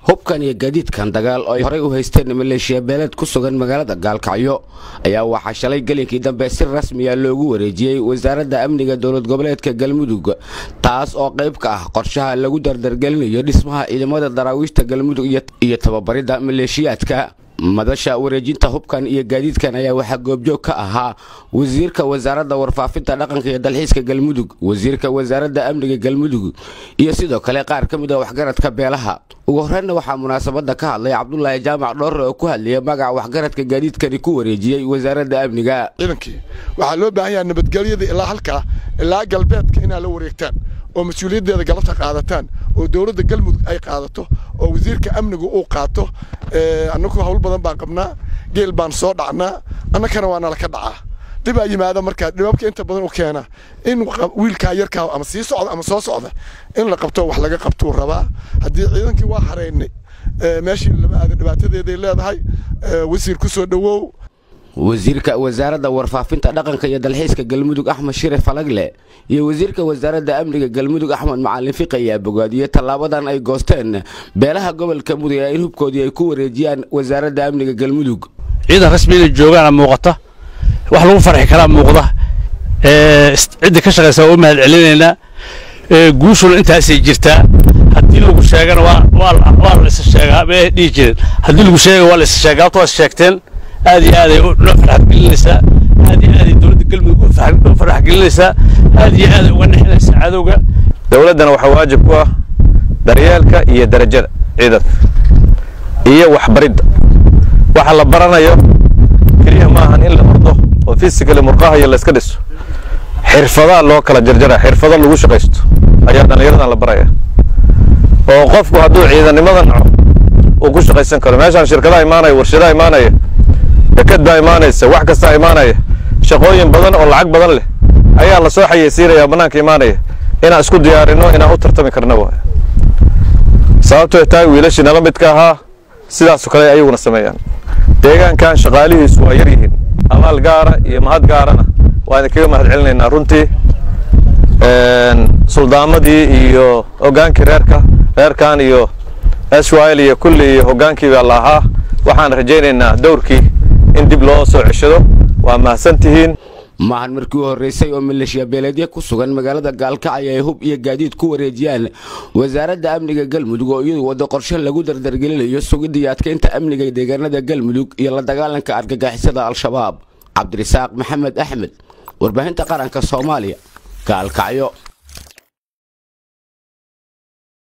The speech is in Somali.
hubkan iyo gaadiidkan dagaal oo ay horey u haysteen maleeshiya beeleed ku sugan magaalada gaalkacyo ayaa waxaa shalay gelinkii dambe si rasmiya loogu wareejiyey wasaaradda amniga dowlad goboleedka galmudug taas oo qayb ka ah qorshaha lagu dardargelinayo dhismaha ciidamada daraawiishta galmudug iyo tababaridda maleeshiyaadka madasha wareejinta hubkan iyo gaadiidkan ayaa waxaa goobjoog ka ahaa wasiirka wasaaradda warfaafinta dhaqanka iyo dalxiiska galmudug wasiirka wasaaradda amniga galmudug iyo sidoo kale qaar ka mid a waxgaradka beelaha ugu horreynna waxaa munaasabadda ka hadlay cabdulaahi jaamac dhoorre oo ku hadlayay magaca waxgaradka gaadiidkani ku wareejiyey wasaaradda amniga ciidankii waxaa loo baahan yaha nabadgelyada ilaa halkaa ilaa galbeedka inaad la wareegtaan oo mas-uuliyaddeeda galabta qaadataan oo dowladda galmudug ay qaadato oo wasiirka amnigu uu qaato annagu hawl badan baan qabnaa geel baan soo dhacnaa annakana waa nala ka dhacaa dhibaa yimaada markaa dhibabka inta badan u keena in wiilkaa yarkaa ama sii socda ama soo socda in la qabto wax laga qabtuu rabaa haddii ciidankii waa haraynay meeshii lama aada dhibaatadeeday leedahay wasiir ku soo dhowow wasiirka wasaaradda warfaafinta dhaqanka iyo dalxiiska galmudug axmed shire falagle iyo wasiirka wasaaradda amniga galmudug axmed macalin fiqi ayaa bogaadiyey tallaabadan ay goosteen beelaha gobolka mudug ee in hubkoodii ay ku wareejiyaan wasaaradda amniga galmudug ciidan rasmi inay joogaana muuqata wax lagu farxi karaa muuqda cidda ka shaqaysa waa u mahad celinaynaa guushuna intaasay jirtaa haddii lagu sheegana waa la isa sheegaa may dhihi jireen haddii lagu sheega waa la isa sheegaa habta waa sheegteen aad iyo aaday noo farxadgelinaysaa aad iyo aaday dowladda galmudug u farxadgelinaysaa aad iyo aaday uga nexinaysaa cadowga dowladdana waxaa waajib ku ah daryeelka iyo darajada ciidanka iyo waxbaridda waxa la baranayo keliya maahan in la ordo oo fisikali murqaha iyo layska dhiso xirfadaa loo kala jarjara xirfado lagu shaqaysto ayaa dhallinyaradan la baraya oo qofku hadduu ciidannimada naco uu ku shaqaysan karo meeshaan shirkadaha imaanaya warshadaha imaanaya dekad baa imaanaysa wax kastaa imaanaya shaqooyin badan oo lacag badan leh ayaa la soo xayeysiinaya bannaanka imaanaya inaan isku diyaarino inaan u tartami karna waay sababtoo tahay wiilashii nala midka ahaa sidaasoo kale ayaguna sameeyaan deegaankan shaqaalihiisu waa yar yihiin amaal gaara iyo mahad gaarana waa idinkaga mahad celinaynaa runtii suldaamadii iyo hogaankii reerka reerkan iyo swil iyo kulli iyo hogaankii baa la ahaa waxaan rajaynaynaa dowrkii in dib loo soo ceshado waa mahadsan tihiin maahan markii u horreysay oo maleeshiya beeleedya ku sugan magaalada gaalkacyo ay hub iyo gaadiid ku wareejiyaan wasaaradda amniga galmudug oo iyadu waddo qorshe lagu dardargelinayo sugidda iyo adkeynta amniga deegaanada galmudug iyo la dagaalanka argagixisada al-shabaab cabdirasaaq maxamed axmed warbaahinta qaranka soomaaliya gaalkacyo